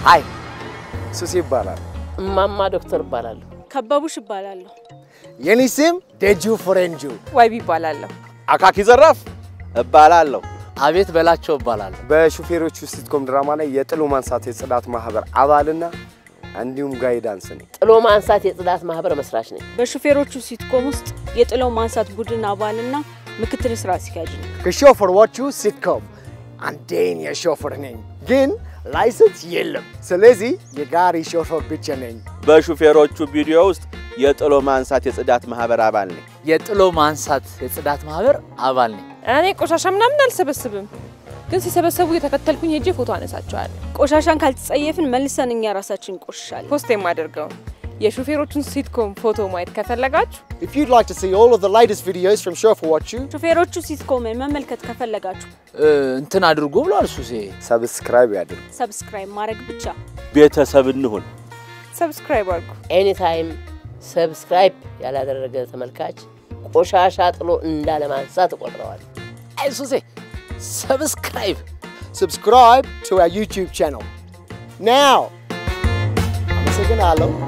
ሀይ ሱሴ ይባላል። እማማ ዶክተር እባላለሁ። ከበቡሽ እባላለሁ። የኔ ስም ደጁ ፍሬንጁ። ዋይቢ ይባላለሁ። አካኪ ዘራፍ እባላለሁ። አቤት በላቸው እባላለሁ። በሹፌሮቹ ሲትኮም ድራማ ላይ የጥሎ ማንሳት የጽዳት ማህበር አባልና እንዲሁም ጋይዳንስ ነኝ። ጥሎ ማንሳት የጽዳት ማህበር መስራች ነኝ። በሹፌሮቹ ሲትኮም ውስጥ የጥለው ማንሳት ቡድን አባልና ምክትል ስራ አስኪያጅ ነኝ። ከሾፌሮቹ ሲትኮም አንዴን የሾፌር ነኝ፣ ግን ላይሰንስ የለም። ስለዚህ የጋሪ ሾፌር ብቻ ነኝ። በሹፌሮቹ ቪዲዮ ውስጥ የጥሎ ማንሳት የጽዳት ማህበር አባል ነኝ። የጥሎ ማንሳት የጽዳት ማህበር አባል ነኝ። እኔ ቆሻሻ ምናምን አልሰበስብም፣ ግን ሲሰበሰቡ የተከተልኩኝ ሄጄ ፎቶ አነሳቸዋለሁ። ቆሻሻን ካልተጸየፍን መልሰን እኛ ራሳችን እንቆሽሻለን። ፖስት የማደርገውን የሹፌሮቹን ሲትኮም ፎቶ ማየት ከፈለጋችሁ If you'd like to see all of the latest videos from ሾፌሮቹ ሹፌሮቹ ሲትኮምን መመልከት ከፈለጋችሁ እ፣ እንትን አድርጎ ብሏል ሱሴ። ሰብስክራይብ ያድርጉ። ሰብስክራይብ ማድረግ ብቻ። ቤተሰብ እንሁን። ሰብስክራይብ አድርጉ። ኤኒታይም ሰብስክራይብ ያላደረገ ተመልካች ቆሻሻ ጥሎ እንዳለማንሳት እቆጥረዋል። አይ ሱሴ ሰብስክራይብ subscribe to our YouTube channel. Now, አመሰግናለሁ።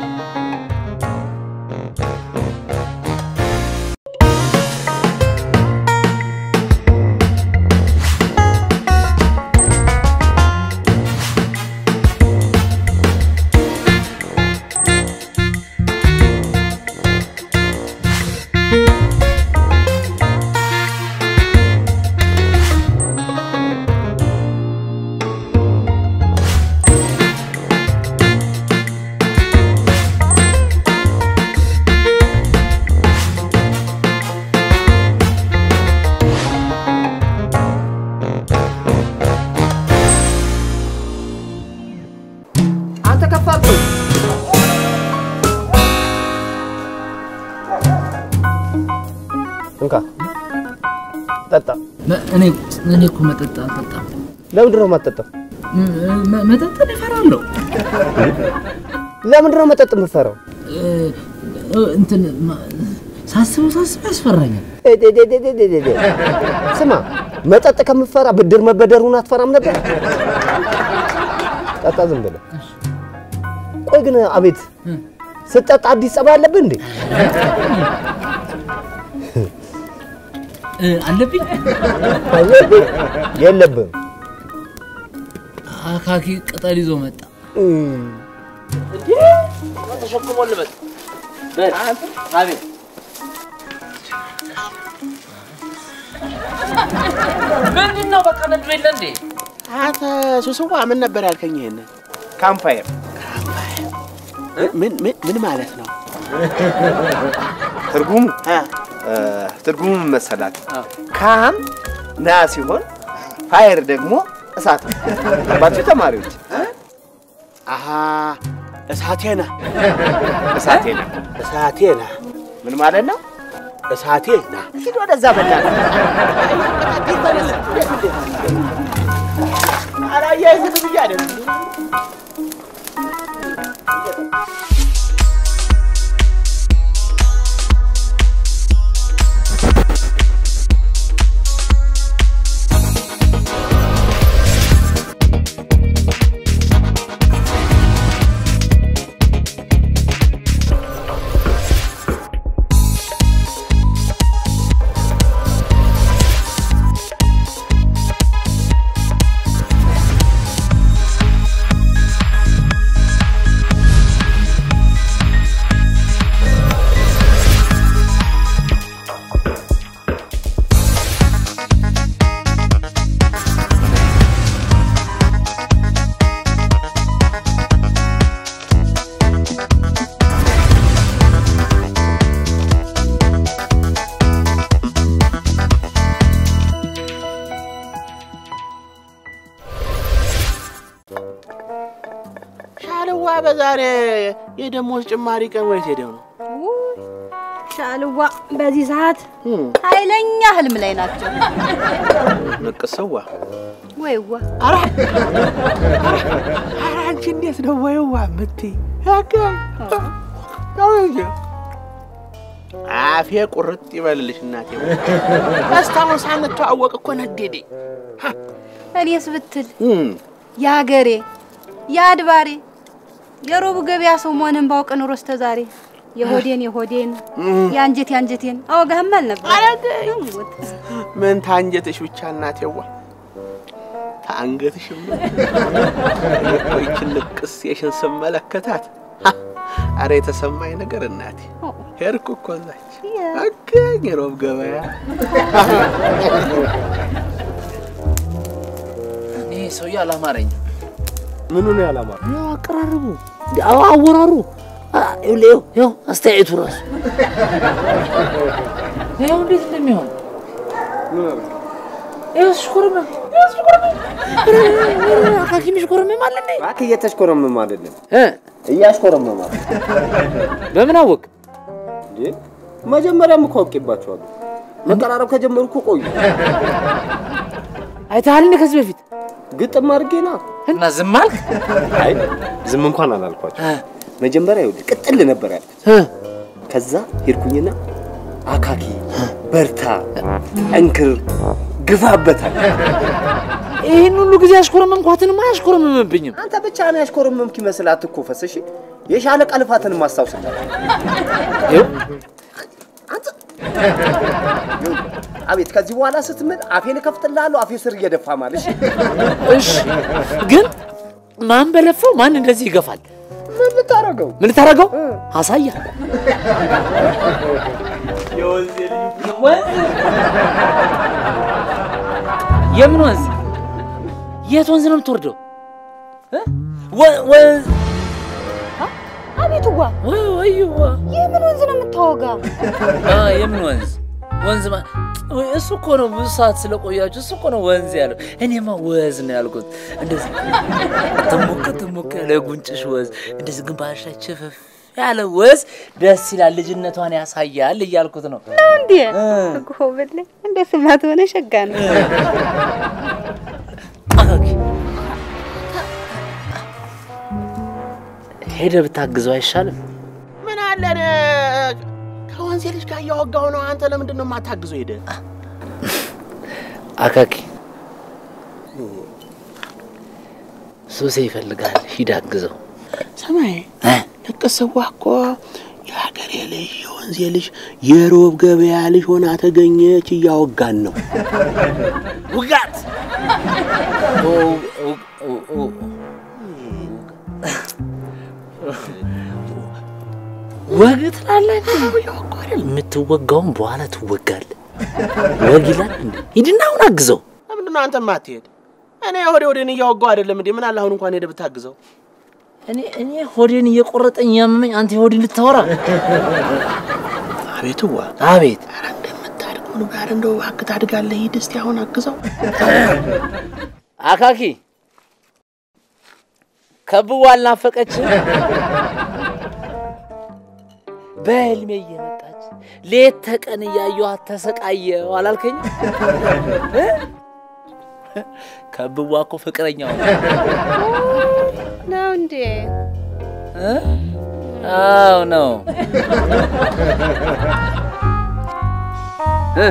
አንተ ከፋብኝ። እንካ ጠጣ። እኔ እኔ እኮ መጠጥ አልጠጣም። ለምንድን ነው የማትጠጣው? ም- ም- መጠጥን እፈራለሁ። ለምንድን ነው መጠጥ የምትፈራው? እ፣ እ፣ እንትን ማ- ሳስበው ሳስበው ያስፈራኛል። ስማ፣ መጠጥ ከምትፈራ ብድር መበደሩን አትፈራም ነበር? ጠጣ ዝም ብለህ። ቆይ ግን አቤት ስትጠጣ አዲስ ጸባይ አለብህ እንዴ? እ፣ አለብኝ አለብህ? የለብህም። አካኪ ቅጠል ይዞ መጣ። ተሸክሞ ልመጥ በል አቤት ምንድን ነው? በቃ ነዱ የለ እንዴ? አንተ ሱስዋ ምን ነበር ያልከኝ? ይሄን ካምፓየር ምን ምን ምን ማለት ነው? ትርጉሙ አ እ፣ ትርጉሙ ምን መሰላት? ካም ና ሲሆን ፋየር ደግሞ እሳት ነው። ገባችሁ ተማሪዎች? አሃ እሳቴና እሳቴ ነው። እሳቴና ምን ማለት ነው? እሳቴና ሂድ ወደዛ በእናትህ። ኧረ አያይዝም ብዬ አይደል ሻልዋ በዛሬ የደሞዝ ጭማሪ ቀን ወይት ሄደው ነው? ሻልዋ በዚህ ሰዓት ኃይለኛ ህልም ላይ ናቸው። ንቅሰዋ ወይዋ ኧረ አንቺ እንዴት ነው ወይዋ የምትይ? ያገ ነው እንጂ አፌ ቁርጥ ይበልልሽ እናቴ። እስካሁን ሳንተዋወቅ እኮ ነደዴ። እኔስ ብትል የሀገሬ የአድባሬ የሮቡ ገበያ ሰው መሆንን ባውቅ ኑሮ እስከ ዛሬ የሆዴን የሆዴን የአንጀት የአንጀቴን አወጋህም አልነበር። ምን ታንጀትሽ ብቻ እናቴዋ ታንገትሽም ቆይችን ልቅስ የሽን ስመለከታት ሀ፣ አረ የተሰማኝ ነገር እናቴ ሄድኩ እኮ እዛች አገኝ ሮብ ገበያ እኔ ሰውዬ አላማረኝም። ምኑ ነው ያላማረ? ያው አቀራረቡ፣ ያው አወራሩ፣ አ- ይኸው ይኸው አስተያየቱ ራሱ ይኸው እንዴት እንደሚሆን ይኸው ሲሽኮረመም ይኸው ሲሽኮረመም ሐኪም ይሽኮረመም አለ እንዴ? እባክህ እየተሽኮረመም አይደለም እ እያሽኮረመም አለ በምን አወቅ? እንዴ መጀመሪያም እኮ አውቄባቸዋለሁ። መቀራረብ ከጀመሩ እኮ ቆዩ። አይተሃል እንዴ ከዚህ በፊት ግጥም አድርጌና እና ዝም አልክ? አይ ዝም እንኳን አላልኳቸው። መጀመሪያ ይኸውልህ ቅጥል ነበር ያልኩት። እ ከዛ ሄድኩኝና አካኪ በርታ፣ ጠንክር፣ ግፋበታል። ይህን ሁሉ ጊዜ ያሽኮረመምኳትንማ አያሽኮረመምብኝም። አንተ ብቻ ነው ያሽኮረመምክ ይመስል አትኮፈስ። እሺ የሻለቃ ልፋትን ማስታውስላት። ይኸው አቤት ከዚህ በኋላ ስትምል አፌን እከፍትልሃለሁ። አፌ ስር እየደፋ ማለሽ እሺ፣ ግን ማን በለፋው ማን እንደዚህ ይገፋል? ምን ልታረገው? ምን ልታደርገው? አሳያ የምን ወንዝ? የት ወንዝ ነው የምትወርደው? እ? ወ- ወንዝ አቤትዋ ወይ ወይዋ የምን ወንዝ ነው የምታወጋ? አ የምን ወንዝ? ወንዝ ማ ወይ እሱ እኮ ነው ብዙ ሰዓት ስለቆያችሁ እሱ እኮ ነው ወንዝ ያለው። እኔማ ወዝ ነው ያልኩት። እንደዚህ ትሙቅ ትሙቅ ያለ ጉንጭሽ ወዝ፣ እንደዚህ ግንባርሽ ላይ ችፍፍ ያለ ወዝ ደስ ይላል፣ ልጅነቷን ያሳያል እያልኩት ነው። እንዴ ጎበል እንደ ስማት ሆነ ሸጋ ነው። አካኪ ሄደ ብታግዘው አይሻልም? ምን አለ እኔ ከወንሴ ልጅ ጋር እያወጋሁ ነው። አንተ ለምንድን ነው የማታግዘው? ሄደ አካኪ ሱሴ ይፈልጋል፣ ሂድ አግዘው። ሰማይ እ? ለቅስዋ እኮ የሀገሬ ልጅ የወንዜ ልጅ የሮብ ገበያ ልጅ ሆና ተገኘች። እያወጋን ነው። ውጋት ወግ ትላለህ። የምትወጋውን በኋላ ትወጋለህ። ወግ ይላል እንዴ? ሂድና አሁን አግዘው። ለምንድን ነው አንተ ማትሄድ? እኔ ወደ ወደን እያወጋሁ አይደለም እንዴ? ምን አለ አሁን እንኳን ሄደ ብታግዘው። እኔ እኔ ሆዴን እየቆረጠኝ ያመመኝ አንተ የሆድን ልታወራ። አቤትዋ አቤት ኧረ እንደምታድግ ምን ጋር እንደው እባክህ ታድጋለህ። ሂድ እስቲ አሁን አግዘው። አካኪ ከብዋ አልናፈቀችም? በህልሜ እየመጣች ሌት ተቀን እያየኋት ተሰቃየሁ አላልከኝ? ከብዋ እኮ ፍቅረኛው ነው። ነው እንዴ? እ? አዎ ነው። እ?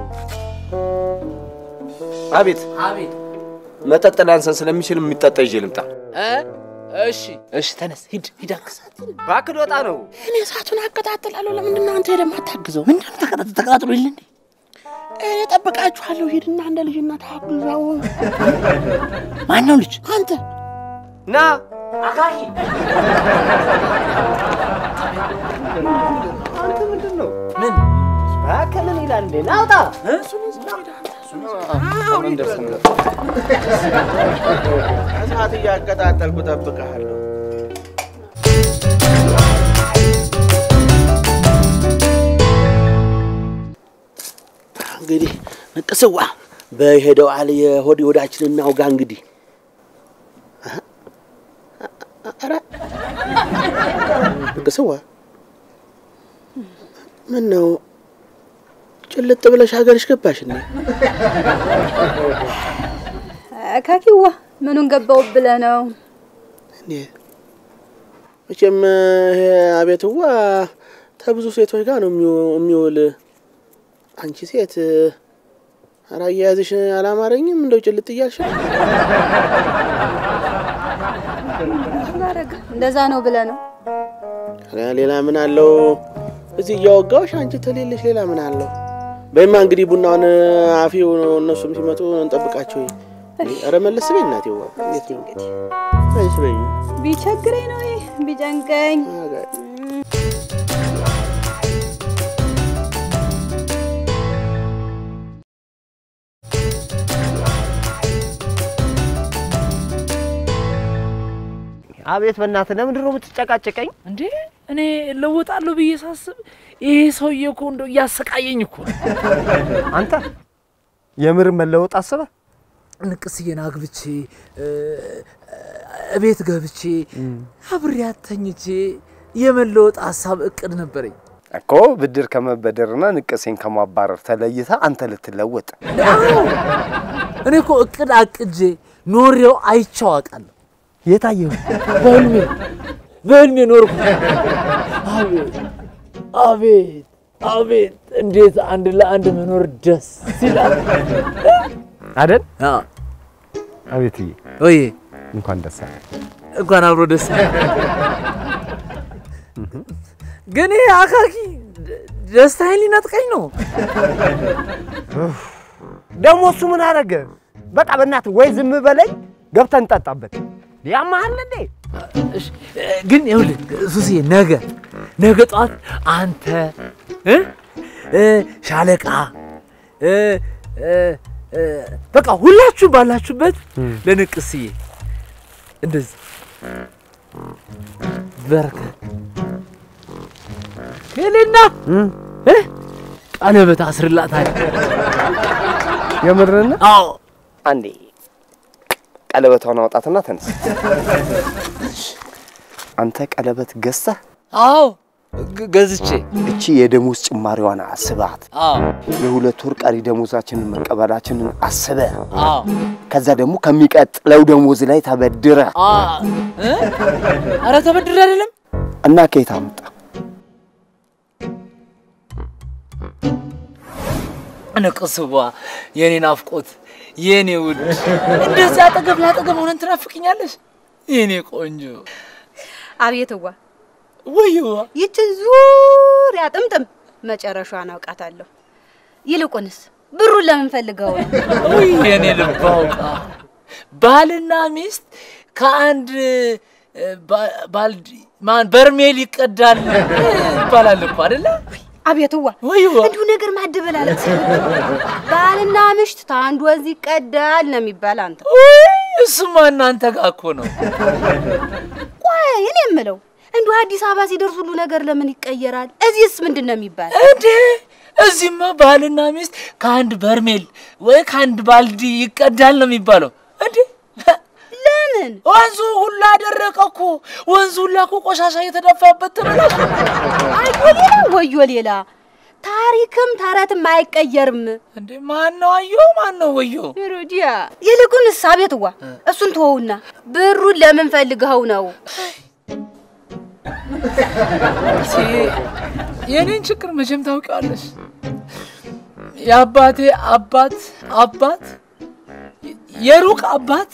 አቤት አቤት መጠጥ ላንሰን ስለሚችል የሚጠጣ ይዤ ልምጣ። እ? እሺ እሺ፣ ተነስ ሂድ ሂድ አግዛት። እባክህ ልወጣ ነው። እኔ እሳቱን አቀጣጥላለሁ። ለምንድን ነው አንተ ሄደህ የማታግዘው? ምንድን ነው ተቀጣጥ ተቀጣጥሎ የለ እንዴ? እኔ ጠብቃችኋለሁ። ሂድና እንደ ልጅነት አግዛው። ማነው ልጅ? አንተ ና አንተ ምንድን ነው? ምን እባክህ ምን ይላል እንዴ? ናውጣ እሳት እያቀጣጠልኩ ጠብቀሃለሁ። እንግዲህ ንቅስዋ በሄደው አለ የሆድ የሆዳችንን እናውጋ። እንግዲህ ኧረ ንቅስዋ ምን ነው ጭልጥ ብለሽ ሀገርሽ ገባሽ እንዴ? ካኪዋ ምኑን ገባው ብለህ ነው? እንዴ መቼም ይሄ አቤትዋ ከብዙ ሴቶች ጋር ነው የሚው- የሚውል። አንቺ ሴት ኧረ አያያዝሽ አላማረኝም። እንደው ጭልጥ እያልሽ ማረግ እንደዛ ነው ብለህ ነው? ኧረ ሌላ ምን አለው? እዚህ እያወጋሁሽ አንቺ ተሌለሽ ሌላ ምን አለው? በይማ እንግዲህ ቡናውን አፊው እነሱም ሲመጡ እንጠብቃቸው። ኧረ መለስ በይ እናቴ። ዋ እንዴት ነው በይስ በይ ቢቸግረኝ ነው ይሄ ቢጨንቀኝ አቤት በእናትህ ለምንድን ነው የምትጨቃጨቀኝ? እንዴ እኔ እለወጣለሁ ብዬ ሳስብ ይሄ ሰውዬ እኮ እንደው እያሰቃየኝ እኮ ነው። አንተ የምር መለወጥ አስበህ ንቅስዬን አግብቼ እ፣ እቤት ገብቼ አብሬያት ተኝቼ የመለወጥ ሀሳብ እቅድ ነበረኝ። እኮ ብድር ከመበደርና ንቅሴን ከማባረር ተለይታ አንተ ልትለወጥ እኔ እኮ እቅድ አቅጄ ኖሬው አይቼው አውቃለሁ። የታየው በህልሜ በህልሜ ኖርኩ። አቤት አቤት አቤት እንዴት አንድ ለአንድ መኖር ደስ ይላል አይደል? አዎ። አቤትዬ ወይ እንኳን ደስ አለ። እንኳን አብሮ ደስ አለ። ግን ይሄ አካኪ ደስታዬን ሊነጥቀኝ ነው። ደግሞ እሱ ምን አደረገ? በቃ በእናትህ ወይ ዝም በለኝ፣ ገብተን እንጠጣበት። ያማሃል እንዴ? እሺ፣ ግን ይኸውልህ ሱስዬ ነገ ነገ ጠዋት አንተ እ እ ሻለቃ እ እ እ በቃ ሁላችሁ ባላችሁበት ለንቅስዬ እንደዚህ በርከት ሄሌና እ ቀለበት አስርላታል። የምርና አዎ አንዴ ቀለበቷን አውጣትና ተነስ። አንተ ቀለበት ገዝተህ አዎ ግ- ገዝቼ እቺ የደሞዝ ጭማሪዋን አስባት። አዎ የሁለት ወር ቀሪ ደሞዛችንን መቀበላችንን አስበ አዎ ከዛ ደግሞ ከሚቀጥለው ደሞዝ ላይ ተበድረ አ እ ኧረ ተበድሬ አይደለም እና ከየት አመጣ? ንቅስዋ የኔ ናፍቆት የኔ ውድ እንደዚህ አጠገብ ላጠገብ ሆነን ትናፍቅኛለሽ የኔ ቆንጆ አቤትዋ ወይዋ ይችን ዙሪያ ጥምጥም መጨረሻዋን አውቃታለሁ። ይልቁንስ ብሩን ለምን ፈልገው ነው? ውይ የኔ ልብ አውቃ ባልና ሚስት ከአንድ እ፣ ባ- ባልዲ ማን በርሜል ይቀዳል ይባላል እኮ አይደለ? አቤትዋ ወይዋ እንዲሁ ነገር ማደበላለጥ ባልና ምሽት ታንድ ወንዝ ይቀዳል ነው የሚባል። አንተ ውይ እሱማ እናንተ ጋር እኮ ነው። ቆይ እኔ የምለው እንዲሁ አዲስ አበባ ሲደርስ ሁሉ ነገር ለምን ይቀየራል? እዚህስ ምንድን ነው የሚባል? እንዴ እዚህማ ባልና ሚስት ከአንድ በርሜል ወይ ከአንድ ባልዲ ይቀዳል ነው የሚባለው። እንዴ ለምን ወንዙ ሁላ ደረቀ እኮ። ወንዙ ሁላ እኮ ቆሻሻ እየተደፋበት ተበላሽ። አዮ ሌላ ወዮ ሌላ ታሪክም ተረትም አይቀየርም። እንዴ ማን ነው አዮ? ማን ነው ወዮ? ሄሮዲያ ይልቁንስ አቤትዋ እሱን ተወውና ብሩን ለምን ፈልገኸው ነው? የኔን ችግር መቼም ታውቂዋለሽ። የአባቴ አባት አባት የሩቅ አባት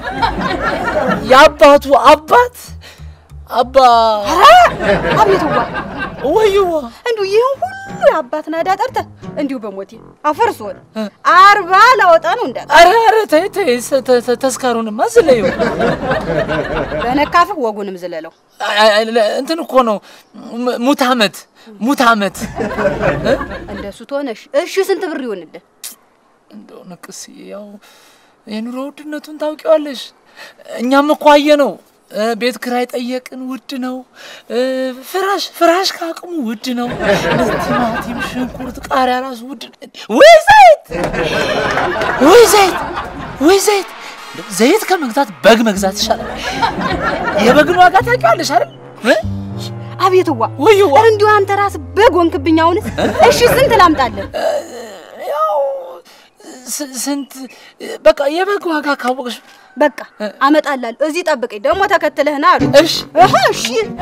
የአባቱ አባት አባ አቤትዋ ወይዋ እንዲሁ ይህን ሁሉ የአባት ናዳ ጠርተህ እንዲሁ በሞቴ አፈርሶን አርባ ላወጣ ነው እንዳለ አረ አረ ተይ ተይ ተ- ተ- ተ- ተስካሩንማ ዝለዩ። በነካፍህ ወጉንም ዝለለው። አይ- አይ- አይ- እንትን እኮ ነው ሙ- ሙት ዓመት ሙት ዓመት እንደሱ ትሆነሽ እሺ፣ ስንት ብር ይሆንልህ? እንደው ንቅስ ያው የኑሮ ውድነቱን ታውቂዋለሽ። እኛም እኮ አየ ነው ቤት ክራይ ጠየቅን፣ ውድ ነው። እ፣ ፍራሽ ፍራሽ ከአቅሙ ውድ ነው። እንደዚህ ቲማቲም፣ ሽንኩርት፣ ቃሪያ ራሱ ውድ ነው። ወይ ዘይት ወይ ዘይት ወይ ዘይት እንደው ዘይት ከመግዛት በግ መግዛት ይሻላል። የበግን ዋጋ ታውቂዋለሽ አይደል? እ? አቤትዋ ወይዋ ኧረ እንዲሁ አንተ ራስህ በግ ሆንክብኝ። አሁንስ እሺ፣ ስንት ላምጣልህ? ያው ስ- ስንት በቃ የበግ ዋጋ ካወቅሽ በቃ አመጣላለሁ። እዚህ ጠብቀኝ፣ ደግሞ ተከትለህና አሉ። እሺ እህ፣ እሺ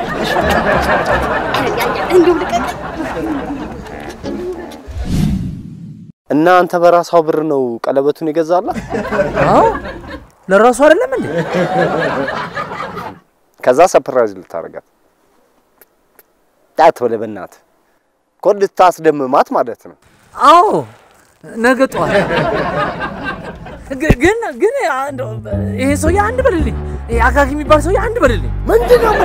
እንዲሁ ልቀቅ። እና አንተ በራሷ ብር ነው ቀለበቱን የገዛላት? አዎ ለራሱ አይደለም እንዴ? ከዛ ሰፕራይዝ ልታደርጋት ጣት ብለህ በእናትህ እኮ ልታስደምማት ማለት ነው። አዎ ነገ ጠዋት ግ- ግን ግን እንደው ይሄ ሰውዬ አንድ በልልኝ። ይሄ አካኪ የሚባል ሰውዬ አንድ በልልኝ። ምንድን ነው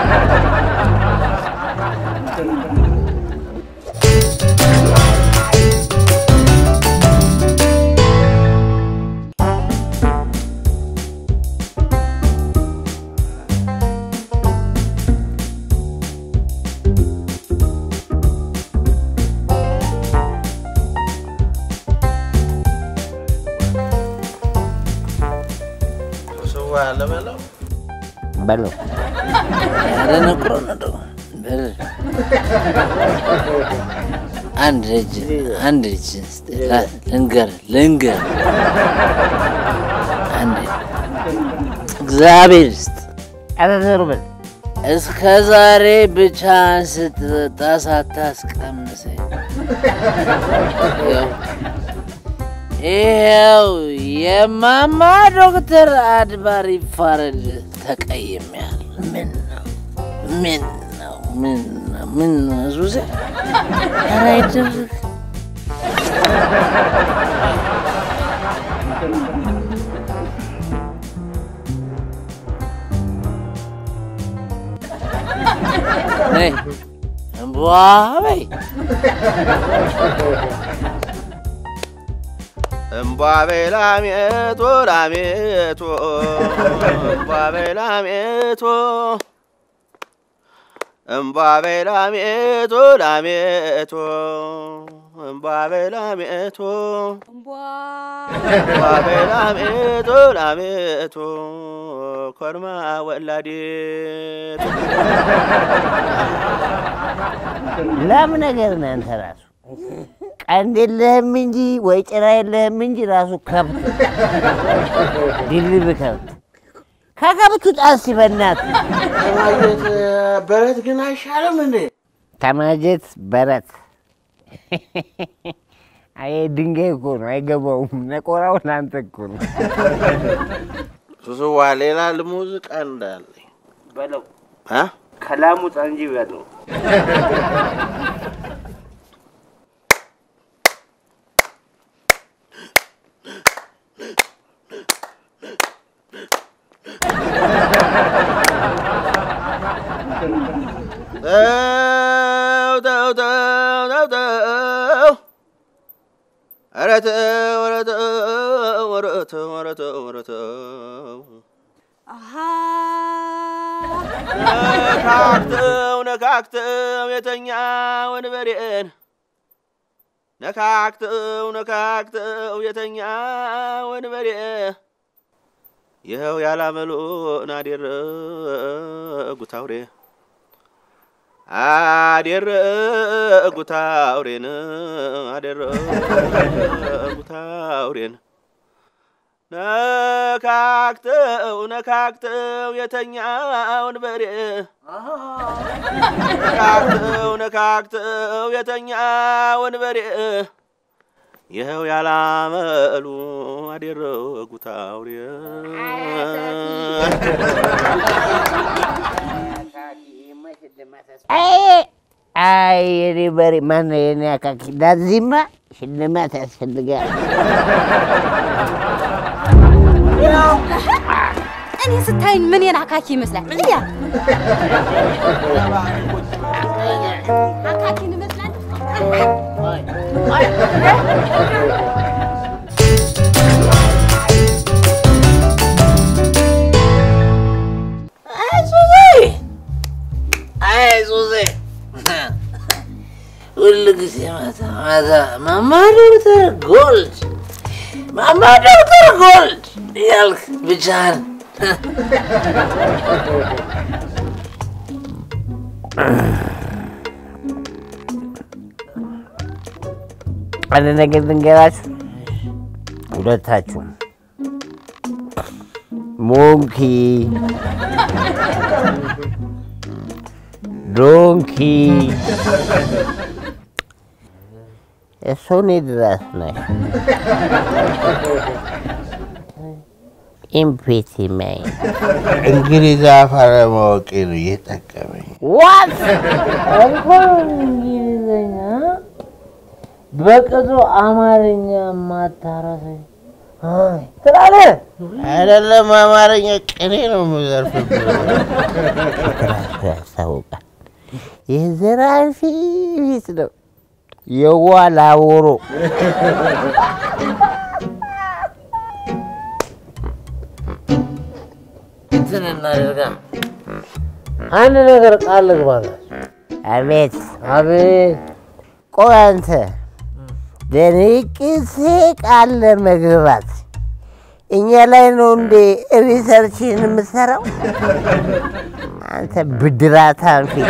ስዋ ያለ በለው በለው ያደነቁሮ ነው ደግሞ በል። አንድ እጅ አንድ እጅ ልንገር ልንገር አንድ እግዚአብሔር ስጥ ኧረ ዞር በል እስከ ዛሬ ብቻህን ስትጠጣ ሳታስቀምሰኝ ይኸው- ይኸው የማማ ዶክተር አድባር ይፋረድ ተቀይሜያለሁ። ምን ነው ምን ነው ምን ነው ምን ነው ዙዜ ኧረ አይደረግ ነይ እምቧ በይ እምቧ በይ ላሜቶ ላሜቶ እምቧ በይ ላሜቶ እምቧ በይ ላሜቶ ላሜቶ እምቧ በይ ላሜቶ እምቧ በይ ላሜቶ ላሜቶ ኮርማ ወላዴቱ ለም ነገር ነህ አንተ ራሱ ቀንድ የለህም እንጂ ወይ ጭራ የለህም እንጂ ራሱ ከብት ድልብ ከብት ከከብቱ ጣስ በናት ከማየት በረት ግን አይሻልም እንዴ? ተማጀት በረት አይ ድንጋይ እኮ ነው አይገባውም። ነቆራው ለአንተ እኮ ነው። ሱስዋ ሌላ ሙዚቃ እንዳለኝ በለው አ ከላሙጣ እንጂ በለው ተው ተው ተው ተው ተው ኧረ ተው ኧረ ተው ኧረ ተው ኧረ ተው ኧረ ተው ነካክተው ነካክተው የተኛውን በሬን ነካክተው ነካክተው የተኛውን በሬ ይኸው ያላመሉን አደረጉት አውሬ አደረጉት አውሬን አደረጉት አውሬን ነካክተው ነካክተው የተኛውን በሬ ነካክተው ነካክተው የተኛውን በሬ ይኸው ያላመሉ አደረጉት አውሬ አይ የኔ በሬ ማነው የኔ አካኪ ዳዚማ ሽልማት ያስፈልጋል። እኔ ስታይኝ ምን አካኪ ይመስላል? እያ አካኪን ይመስላል። አይ ሱዜ ሁል ጊዜ ማታ ማታ ማማ ዶክተር ጎልድ ማማ ዶክተር ጎልድ እያልክ ብቻህን አንድ ነገር ልንገራችሁ፣ ሁለታችሁም ሞንኪ ዶንኪ እሱ እኔ ድረስ ነሽ። ኢምፔቲማይን እንግሊዝ አፍ አለማወቄ ነው እየጠቀመኝ። ዋት እንኳን እንግሊዝኛ በቅጡ አማርኛ ማታረሰኝ ትላለህ። አይደለም አማርኛ ቅኔ ነው የምዘርፍብህ። ራሱ ያስታውቃል። የዘራፊ ፊት ነው የዋ ላቦሮ እንትን እናደርጋ አንድ ነገር ቃል ልግባላችሁ። አቤት አቤት ቆይ አንተ ለንቅሴ ቃል ለመግባት እኛ ላይ ነው እንዴ ሪሰርችን የምትሰራው? አንተ ብድራታም ፊት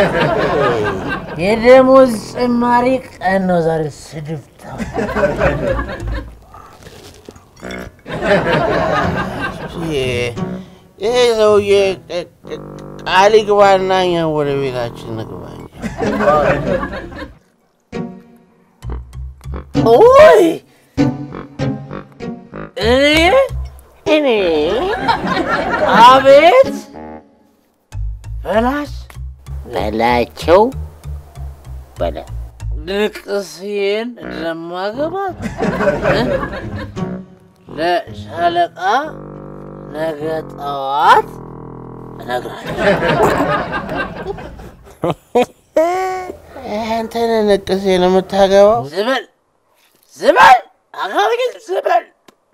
የደሞዝ ጭማሪ ቀን ነው ዛሬ። ስድብታ ይሄ ሰውዬ ቅ- ቅ- ቃል ይግባና እኛ ወደ ቤታችን ንግባ እንጂ። ኦይ እኔ እኔ አቤት በላሽ በላቸው በላ ንቅስዬን እንደማገባት እ? ለሻለቃ ነገ ጠዋት እነግራለሁ። አንተን ንቅሴ ነው የምታገባው? ዝበል ዝበል አካባቢን ዝበል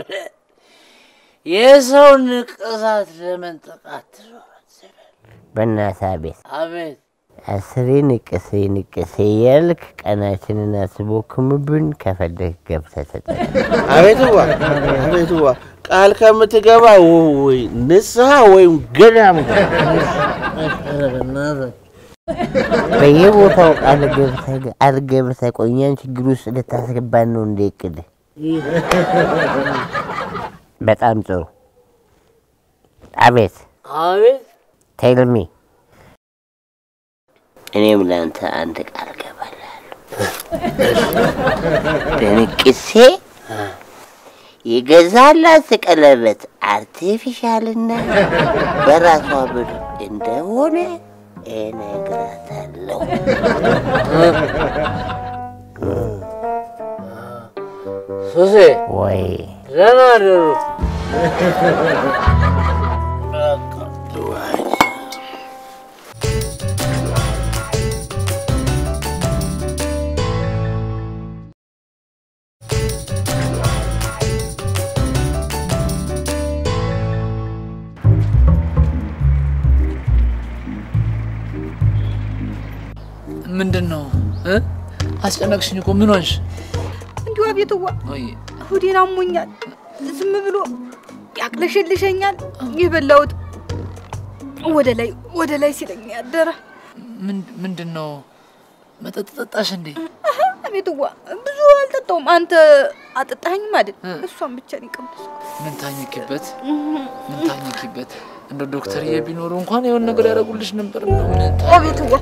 የሰው ንቅሳት ለመንጠቅ አትዞር። በእናትህ አቤት አቤት አስሬ ንቅሴ ንቅሴ ያልክ ቀናችንን አስቦክምብን ከፈለግ ገብተህ ተጠቀም። አቤትዋ አቤትዋ ቃል ከምትገባ ወ- ወይ ንስሐ ወይም ገዳም ግባ። ኧረ በእናትህ በየቦታው ቃል ገብተህ ቃል ገብተህ ቆይ እኛን ችግር ውስጥ ልታስገባን ነው እንደ እቅድ። በጣም ጥሩ። አቤት አቤት ቴልሚ እኔም ለአንተ አንድ ቃል ገባልሃለሁ። በንቅሴ የገዛላት ቀለበት አርቲፊሻልና በራሷ ብር እንደሆነ እነግራታለሁ። ሱሴ ወይ ደህና አደሩ። ምንድን ነው እ? አስጨነቅሽኝ እኮ ምን ሆንሽ? እንዲሁ አቤትዋ ወይ ሆዴን አሞኛል። ዝም ብሎ ያቅለሸልሸኛል። የበላሁት ወደ ላይ ወደ ላይ ሲለኝ ያደረ ምን- ምንድን ነው መጠጥ ጠጣሽ እንዴ? አሀ፣ አቤትዋ ብዙ አልጠጣውም። አንተ አጠጣኸኝም አይደል? እሷን ብቻ ነው የቀመስኩት። ምን ታኝኪበት ምን ታኝኪበት? እንደ ዶክተርዬ ቢኖሩ እንኳን የሆነ ነገር ያደርጉልሽ ነበር። ምን ታ- አቤትዋ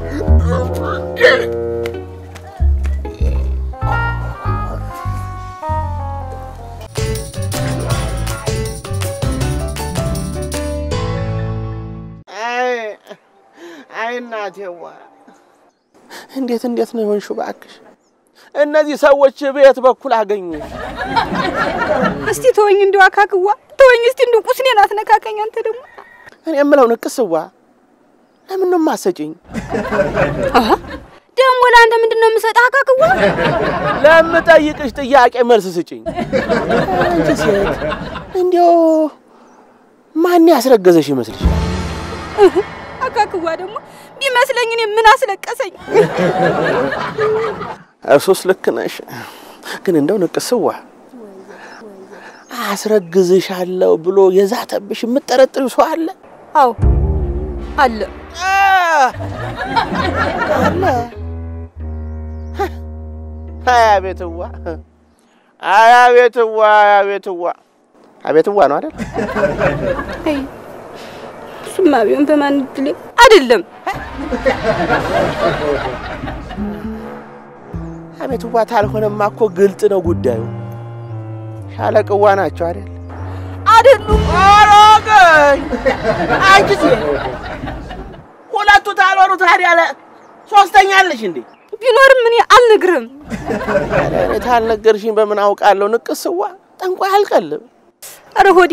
አይ አይ እናቴዋ እንዴት እንዴት ነው የሆንሽው? እባክሽ እነዚህ ሰዎች በየት በኩል አገኙሽ? እስቲ ተወኝ፣ እንዲሁ አካክዋ ተወኝ። እስቲ እንዲሁ ቁስኔን አትነካከኝ። አንተ ደግሞ እኔ የምለው ንቅስዋ ለምን ነው የማሰጭኝ? አሀ፣ ደግሞ ለአንተ ምንድን ነው የምሰጥህ? አካክዋ ለምጠይቅሽ ጥያቄ መልስ ስጭኝ። አንቺ ሴት እንዲያው ማን ያስረገዘሽ ይመስልሻል? አካክዋ ደግሞ ቢመስለኝ እኔ ምን አስለቀሰኝ? እርሶስ ልክ ነሽ። ግን እንደው ንቅስዋ አስረግዝሻለሁ ብሎ የዛተብሽ የምጠረጥሪው ሰው አለ? አዎ አለ። አለ። አይ አቤትዋ፣ አይ አቤትዋ፣ አይ አቤትዋ፣ አቤትዋ ነው አይደል? አይ እሱማ ቢሆን በማን እድሌ አይደለም። አቤትዋ ታልሆነማ እኮ ግልጥ ነው ጉዳዩ። ሻለቅዋ ናቸው አይደል? አይደሉም። ኧረ ቆይ አንቺ ሴት ሁለቱ ታልሆኑ ታዲያ ለ ሶስተኛ አለሽ እንዴ? ቢኖርም እኔ አልነግርህም። ታዲያ እኔ ታልነገርሽኝ በምን አውቃለሁ? ንቅስዋ ጠንቋይ አልቀልም። ኧረ ሆዴ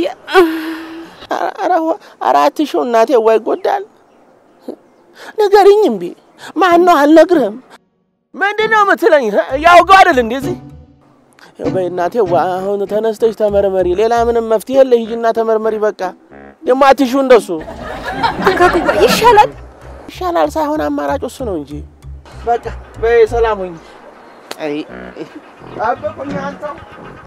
ኧረ አትሽው እናቴ፣ ወይ ይጎዳል። ንገሪኝ እምቢ። ማን ነው አልነግርህም። ምንድን ነው የምትለኝ? ያውገው አይደል እንደዚህ ያው በይ እናቴ፣ ዋ አሁን ተነስተሽ ተመርመሪ። ሌላ ምንም መፍትሄ የለ። ሂጂና ተመርመሪ። በቃ ደግሞ አትሽው እንደሱ ተካክዋ ይሻላል። ይሻላል ሳይሆን አማራጭ እሱ ነው እንጂ። በቃ በይ ሰላም ሁኝ። አይ ጠብቁኝ አንተው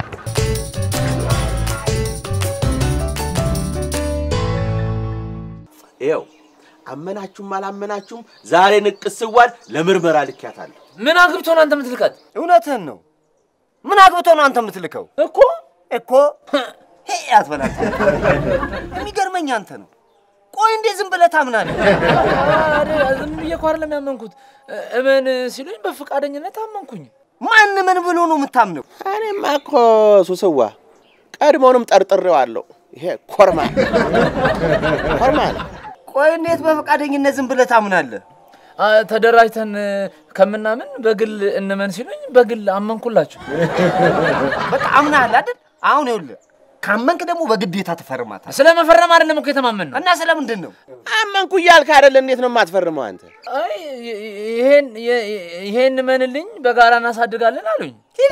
ይኸው አመናችሁም አላመናችሁም ዛሬ ንቅስዋን ለምርመራ ልኪያታለሁ። ምን አግብቶ ነው አንተ የምትልካት? እውነትህን ነው። ምን አግብቶ ነው አንተ የምትልከው? እኮ እኮ ሄ አትበላት። የሚገርመኝ አንተ ነው። ቆይ እንዴ ዝም ብለህ ታምናለህ? ኧረ ዝም ብዬ እኮ አይደለም ያመንኩት። እመን ሲሉኝ በፈቃደኝነት አመንኩኝ። ማን ምን ብሎ ነው የምታምነው? እኔማ እኮ ሱስዋ ቀድሞውንም ጠርጥሬዋለሁ። ይሄ ኮርማ ኮርማ ነው። ቆይ እንዴት በፈቃደኝነት ዝም ብለህ ታምናለህ? አ፣ ተደራጅተን ከምናምን በግል እንመን ሲሉኝ በግል አመንኩላችሁ። በቃ አምናሃል አይደል? አሁን ይኸውልህ ካመንክ ደግሞ በግዴታ ትፈርማታል። ስለ መፈረም አይደለም እኮ የተማመን ነው። እና ስለምንድን ነው? አመንኩ እያልክ አይደል? እንዴት ነው የማትፈርመው አንተ? አይ ይሄን ይሄን እመንልኝ በጋራ እናሳድጋለን አሉኝ።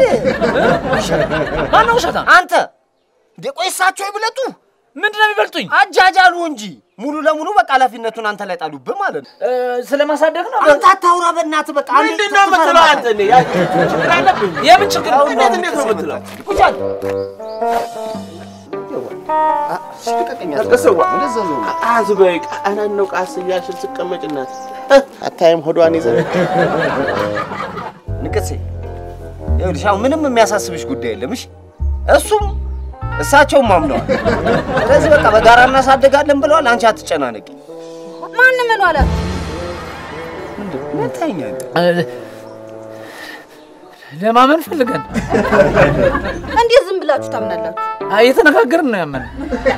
ማነው ውሸታም? አንተ እንዴ ቆይ እሳቸው ይብለጡ። ምንድን ነው የሚበልጡኝ? አጃጃሉ እንጂ ሙሉ ለሙሉ በቃ ኃላፊነቱን አንተ ላይ ጣሉብህ ማለት ነው። ስለ ማሳደግ ነው። አንተ አታውራ በእናትህ። በቃ አንዴ ምንድን ነው የምትለው አንተ? እኔ ያ ችግር አለብኝ። የምን ችግር? እንዴት እንዴት ነው የምትለው? ንቅስዋ አዝ በይ ቃናን ነው ቃስ እያልሽ ስቀመጭ እናት አታይም ሆዷን ይዘህ ንቅሴ ይኸውልሽ አሁን ምንም የሚያሳስብሽ ጉዳይ የለም። እሺ እሱም እሳቸውም አምነዋል። ስለዚህ በቃ በጋራ እናሳድጋለን ብለዋል። አንቺ አትጨናነቂ። ማን ምን አለ? ምን ታይኛለህ? ለማመን ፈልገን እንዴት ዝም ብላችሁ ታምናላችሁ? እየተነጋገርን ነው ያመን።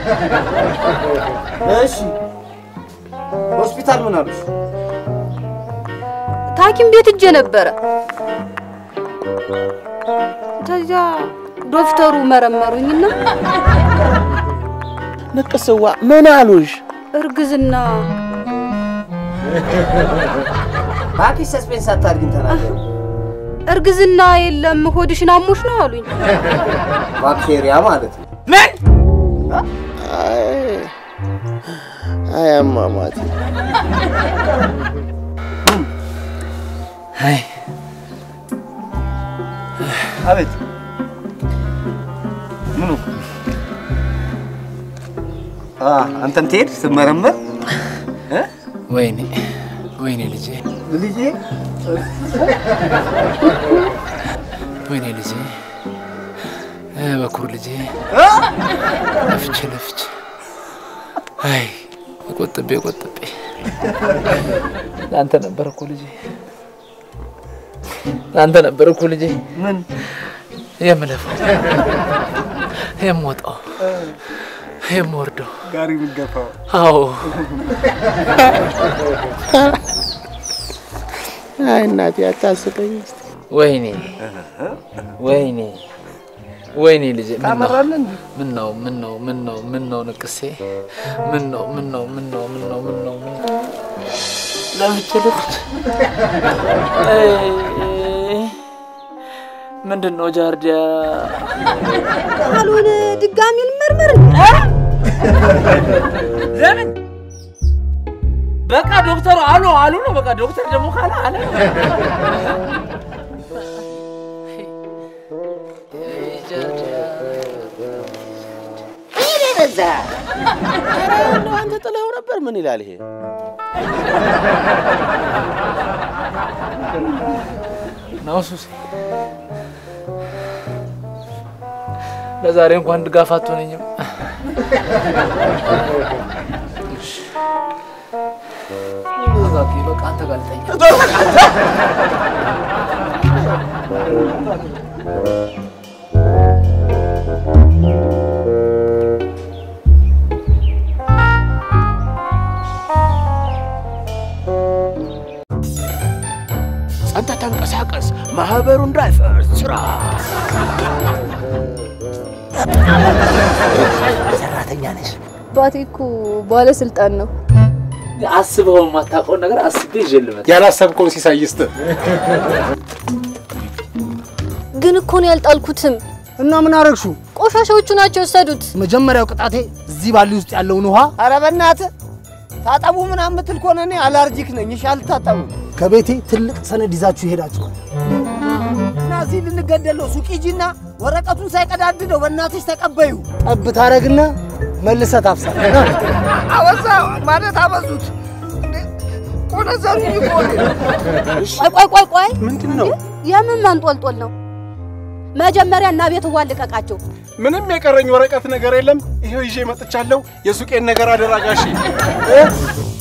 እሺ ሆስፒታል ምን አሉሽ? ታኪም ቤት እጄ ነበረ። ከዚያ ዶክተሩ መረመሩኝና ንቅስዋ ምን አሉሽ? እርግዝና እባክሽ ሰስፔንስ አታድርጊን፣ ተናገሪ። እርግዝና የለም ሆድሽን አሞሽ ነው አሉኝ። ባክቴሪያ ማለት ነው። ምን? አይ አይ አሟሟቴ አይ አቤት ምኑ? አ አንተም ትሄድ ስትመረመር እ ወይኔ ወይኔ ልጄ ልጄ ወይኔ ልጄ እ በኩር ልጄ ለፍቼ ለፍቼ አይ ቆጥቤ ቆጥቤ ለአንተ ነበር እኮ ልጄ ለአንተ ነበር እኮ ልጄ ምን የምለፋው የምወጣው የምወርደው ጋሪ የምትገፋው? አዎ አይ እናቴ አታስቀኝ እስቲ። ወይኔ ወይኔ ወይኔ ልጄ ምን ነው ታመራለህ እንዴ? ምን ነው ምን ነው ምን ነው ምን ነው ንቅሴ ምን ነው ምን ነው ምን ነው ምን ነው ምን ነው ምን ነው ለፍቼ ለፍቼ ምንድን ነው ጃርዲያ ካልሆነ ድጋሚ ልመርመር። ለምን በቃ ዶክተሩ አሉ አሉ ነው በቃ ዶክተር ደግሞ ካለ አለ በዛ ኧረ እንደው አንተ ጥለኸው ነበር። ምን ይላል ይሄ? ነው ሱሴ ለዛሬ እንኳን ድጋፍ አትሆነኝም። እሺ። ተረጋጊ፣ በቃ አንተ ጋር ልተኛ። አንተ ተንቀሳቀስ፣ ማህበሩ እንዳይፈርስ ስራ። ሰራተኛ ነሽ። አባቴ እኮ ባለስልጣን ነው። አስበው የማታውቀውን ነገር አስቤ ይዤ ልመጣ ያላሰብከውን ሲሳይ ይስጥህ። ግን እኮ ነው ያልጣልኩትም። እና ምን አረግሹ? ቆሻሻዎቹ ናቸው የወሰዱት። መጀመሪያው ቅጣቴ እዚህ ባሊ ውስጥ ያለውን ውሃ ኧረ በእናትህ ታጠቡ ምናምን የምትል ከሆነ እኔ አላርጂክ ነኝ። እሺ አልታጠቡም። ከቤቴ ትልቅ ሰነድ ይዛችሁ ይሄዳችኋል። እና እዚህ ልንገደል ነው። ሱቅ ሂጂና ወረቀቱን ሳይቀዳድደው በእናትሽ ተቀበዩ። ጠብ ታረግና መልሰህ ታፍሳለህ። አበዛ ማለት አበዙት። ቆነዘሩ ይቆል ቆይ ቆይ ቆይ ቆይ፣ ምንድን ነው? የምን መንጦልጦል ነው? መጀመሪያ እና ቤት ዋ ልቀቃቸው። ምንም የቀረኝ ወረቀት ነገር የለም። ይሄው ይዤ መጥቻለሁ። የሱቄን ነገር አደራጋሽ